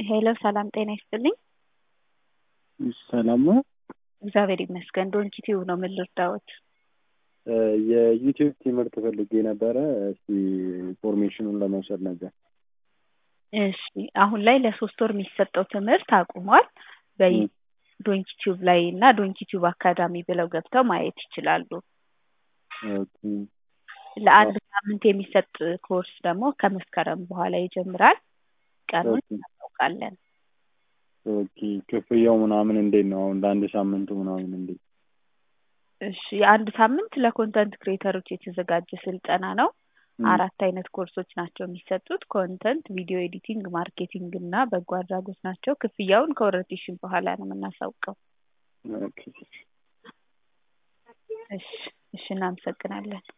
ሄሎ ሰላም ጤና ይስጥልኝ። ሰላም ነው። እግዚአብሔር ይመስገን። ዶንኪ ቲዩብ ነው። ምን ልርዳዎት? የዩቲዩብ ትምህርት ፈልጌ ነበረ። እስቲ ኢንፎርሜሽኑን ለመውሰድ ነበር። እሺ አሁን ላይ ለሶስት ወር የሚሰጠው ትምህርት አቁሟል። በዶንኪ ቲዩብ ላይ እና ዶንኪ ቲዩብ አካዳሚ ብለው ገብተው ማየት ይችላሉ። ኦኬ። ለአንድ ሳምንት የሚሰጥ ኮርስ ደግሞ ከመስከረም በኋላ ይጀምራል። ቀኑን ኦኬ። እናውቃለን። ኦኬ። ክፍያው ምናምን እንዴት ነው? አሁን ለአንድ ሳምንቱ ምናምን እንዴት? እሺ የአንድ ሳምንት ለኮንተንት ክሬተሮች የተዘጋጀ ስልጠና ነው። ም፣ አራት አይነት ኮርሶች ናቸው የሚሰጡት። ኮንተንት፣ ቪዲዮ ኤዲቲንግ፣ ማርኬቲንግ እና በጎ አድራጎት ናቸው። ክፍያውን ከኦሪንቴሽን በኋላ ነው የምናሳውቀው። ኦኬ። እሺ እሺ፣ እናመሰግናለን።